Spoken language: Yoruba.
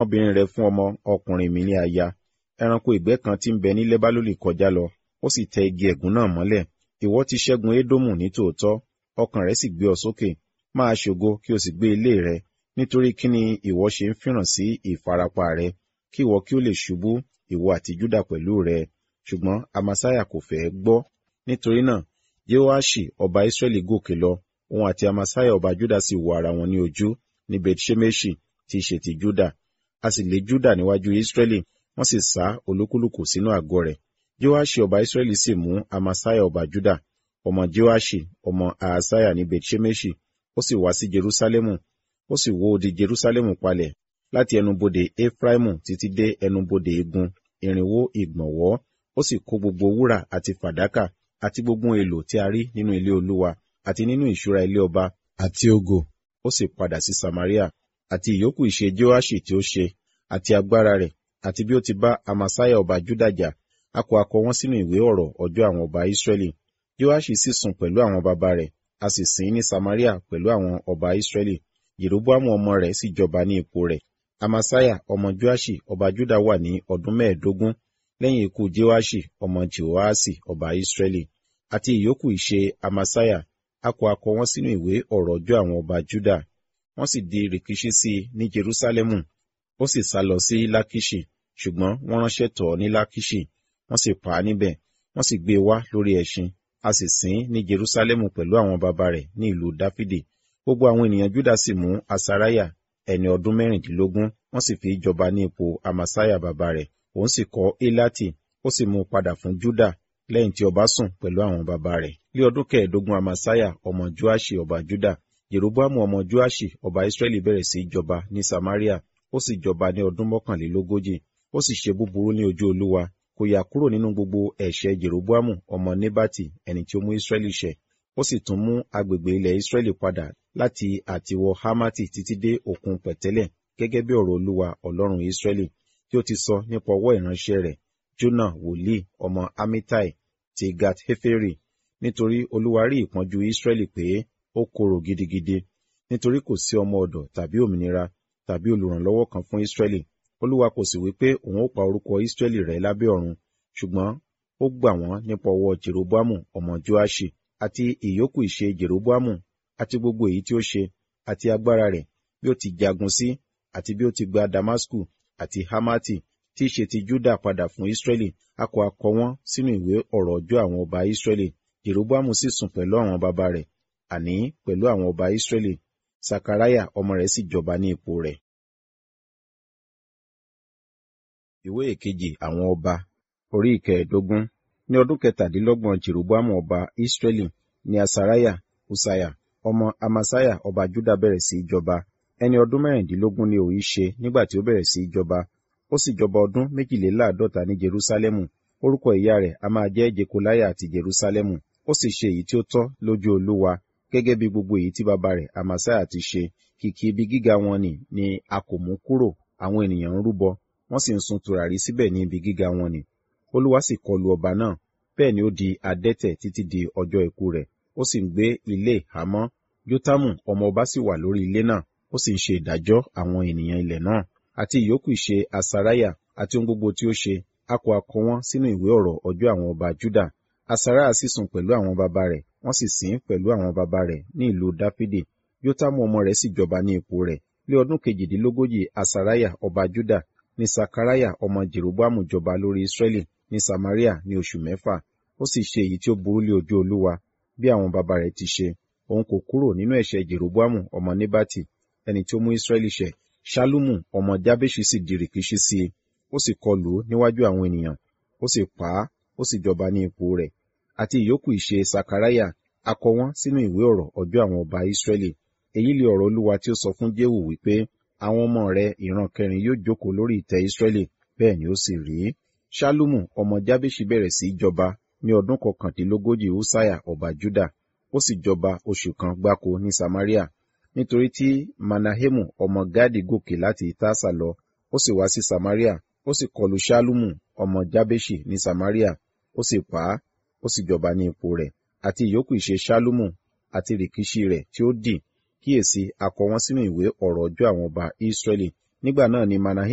ọmọbìnrin rẹ fún ọmọ ọkùnrin mi ní aya ẹranko ìgbẹ́ kan tí ń bẹ ní lẹ́bálólì kọjá lọ ó sì tẹ igi ẹ̀gún náà mọ́lẹ̀ ìwọ ti ṣẹ́gun édómù ní tòótọ́ ọkàn rẹ sì gbé ọ sókè máa ṣògo kí o sì gbé ilé rẹ nítorí kí ni ìwọ ṣe ń fìràn sí ìfarapa rẹ kí ìwọ kí ó lè ṣubú ìwọ àti júdà pẹ̀lú rẹ ṣùgbọ́n amasaya kò fẹ́ gbọ́ nítorí náà jehoashi ọba israẹli gòkè lọ òun àti amasaya ọba juda sì wo ara wọn ní ojú ní bethshemeshi tí í ṣe ti juda a sì lé juda níwájú israẹli wọ́n sì sá olúkúlùkù sínú àgọ́ rẹ̀ jehoashi ọba israẹli sì mú amasaya ọba juda ọmọ jehoashi ọmọ ahasaya ní bethshemeshi ó sì wá sí jerusalemu ó sì wó odi jerusalemu palẹ̀ láti ẹnubodè efraimu títí dé ẹnubodè igun irinwó ìgbọ̀nwọ́ ó sì kó gbogbo wúrà àti fàdákà àti gbogbo èlò tí a rí nínú ilé olúwa àti nínú ìṣúra ilé ọba àti ògo ó sì padà sí samaria àti ìyókù ìṣe joashi tí ó ṣe àti agbára rẹ̀ àti bí ó ti bá amasaya ọba juda jà a kò akọ wọn sínú ìwé ọ̀rọ̀ ọjọ́ àwọn ọba israẹli joashi sì sùn pẹ̀lú àwọn baba rẹ̀ a sì sìn ní samaria pẹ̀lú àwọn ọba israẹli jeroboamu ọmọ rẹ̀ sì jọba ní ipò rẹ̀ amasaya ọmọ joashi ọba juda wà ní ọdún mẹ́ẹ̀ẹ́dógún lẹ́yìn ikú jehoashi ọmọ jehoasi ọba israẹli àti ìyókù ìṣe amasaya a kò akọ wọn sínú ìwé ọ̀rọ̀ ọjọ́ àwọn ọba juda wọ́n sì di rìkíṣí sí i ní jerusalemu ó sì sá lọ sí lákìṣì ṣùgbọ́n wọ́n ránṣẹ́ tọ̀ ọ́ ní lákìṣì wọ́n sì pa á níbẹ̀ wọ́n sì gbé e wá lórí ẹṣin a sì sìn ní jerusalemu pẹ̀lú àwọn baba rẹ̀ ní ìlú dáfídì gbogbo àwọn ènìyàn juda sì mú asaraya ẹni ọdún mẹ́rìndínlógún wọ́n sì fi jọba ní ipò amasaya baba rẹ̀ òun sì kọ́ elati ó sì mú un padà fún juda lẹ́yìn tí ọba sùn pẹ̀lú àwọn baba rẹ̀ ní ọdún kẹẹ̀ẹ́dógún amasaya ọmọ joashi ọba juda jeroboamu ọmọ joashi ọba israẹli bẹ̀rẹ̀ sí í jọba ní samaria ó sì jọba ní ọdún mọ́kànlélógójì ó sì ṣe búburú ní ojú olúwa kò yà kúrò nínú gbogbo ẹ̀ṣẹ̀ jeroboamu ọmọ nebati ẹni tí ó mú israẹli ṣẹ̀ ó sì tún mú agbègbè ilẹ̀ israẹli padà láti àtiwọ hamati títí dé òkun pẹ̀tẹ́lẹ̀ gẹ́gẹ́ bí ọ̀rọ̀ olúwa ọlọ́run israẹli tí ó ti sọ nípa ọwọ́ ìránṣẹ́ rẹ̀ jona wòlíì ọmọ amitai ti gat heferi nítorí olúwa rí ìpọ́njú israẹli pé ó korò gidigidi nítorí kò sí ọmọ ọ̀dọ̀ tàbí òmìnira tàbí olùrànlọ́wọ́ kan fún israẹli olúwa kò sì wí pé òun ó pa orúkọ israẹli rẹ́ lábẹ́ ọ̀run ṣùgbọ́n ó gbà wọ́n nípa ọwọ́ jeroboamu ọmọ joashi àti ìyókù ìṣe jeroboamu àti gbogbo èyí tí ó ṣe àti agbára rẹ̀ bí ó ti jagun sí àti bí ó ti gba damasku àti hamati tí í ṣe ti juda padà fún israẹli a kò akọ wọn sínú ìwé ọ̀rọ̀ ọjọ́ àwọn ọba israẹli jeroboamu sì sùn pẹ̀lú àwọn baba rẹ̀ àní pẹ̀lú àwọn ọba israẹli sakaraya ọmọ rẹ̀ sì jọba ní ipò rẹ̀. ìwé ìkejì àwọn ọba orí ìkẹẹ̀ẹ́dógún ní ọdún kẹtàdínlọ́gbọ̀n jeroboamu ọba israẹli ní asaraya usaya ọmọ amasaya ọba juda bẹ̀rẹ̀ sí í jọba ẹni ọdún mẹ́rìndínlógún ni òun ṣe nígbà tí ó bẹ̀rẹ̀ sí í jọba ó sì jọba ọdún méjìléláàádọ́ta ní jerusalemu orúkọ ìyá rẹ̀ a máa jẹ́ jekolaya àti jerusalemu ó sì ṣe èyí tí ó tọ́ lójú olúwa gẹ́gẹ́ bí gbogbo èyí tí bàbá rẹ̀ amasaya ti ṣe kìkì ibi gíga wọn ni ni a kò mú kúrò àwọn ènìyàn ń rúbọ wọ́n sì ń sun tùràrí síbẹ̀ ní ibi gíga wọn ni olúwa sì kọlu ọba náà bẹ́ẹ̀ ni ó di adẹ́tẹ̀ títí di ọjọ́ ikú rẹ̀ ó sì ń gbé ilé ìhámọ́ jótámù ọmọ ọba sì wà lórí ilé náà ó sì ń ṣe ìdájọ́ àwọn ènìyàn ilẹ̀ náà àti ìyókù ìṣe asaraya àti ohun gbogbo tí ó ṣe a kò akọ wọn sínú ìwé ọ̀rọ̀ ọjọ́ àwọn ọba juda asaraya sì sùn pẹ̀lú àwọn baba rẹ̀ wọ́n sì sìn pẹ̀lú àwọn baba rẹ̀ ní ìlú dáfídì jótámù ọmọ rẹ̀ sì jọba ní ipò rẹ̀ ní ọdún kejìdínlógójì asaraya ọba juda ní sakaraya ọmọ jeroboamu jọba lórí israẹli ní samaria ní oṣù mẹ́fà ó sì ṣe èyí tí ó burú lé ojú olúwa bí àwọn baba rẹ̀ ti ṣe òun kò kúrò nínú ẹ̀ṣẹ̀ jeroboamu ọmọ nebati ẹni tí ó mú israẹli ṣẹ̀ ṣálúmù ọmọ jábéṣì sì di rìkíṣí sí i ó sì kọlù ú níwájú àwọn ènìyàn ó sì pa á ó sì jọba ní ipò rẹ̀ àti ìyókù ìṣe sakaraya akọ wọn sínú ìwé ọ̀rọ̀ ọjọ́ àwọn ọba israẹli èyí lè ọ̀rọ̀ olúwa tí ó sọ fún jéhù wípé àwọn ọmọ rẹ̀ ìran kẹrin yóò jókòó lórí ìtẹ́ israẹli bẹ́ẹ̀ ni ó sì rí ṣálúmù ọmọ jábéṣì bẹ̀rẹ̀ sí í jọba ní ọdún kọkàndínlógójì húsáyà ọba juda ó sì jọba oṣù kan gbáko ní samaria nítorí tí manahemu ọmọ gadi gòkè láti tasa lọ ó sì wá sí samaria ó sì kọlù ṣálúmù ọmọ jábéṣì ní samaria ó sì pa á ó sì jọba ní ipò rẹ̀ àti ìyókù ìṣe ṣálúmù àti rìkíṣí rẹ̀ tí ó dì kíyèsí akọ wọn sínú ìwé ọ̀rọ̀ ọjọ́ àwọn ọba israẹli nígbà náà ni manahemu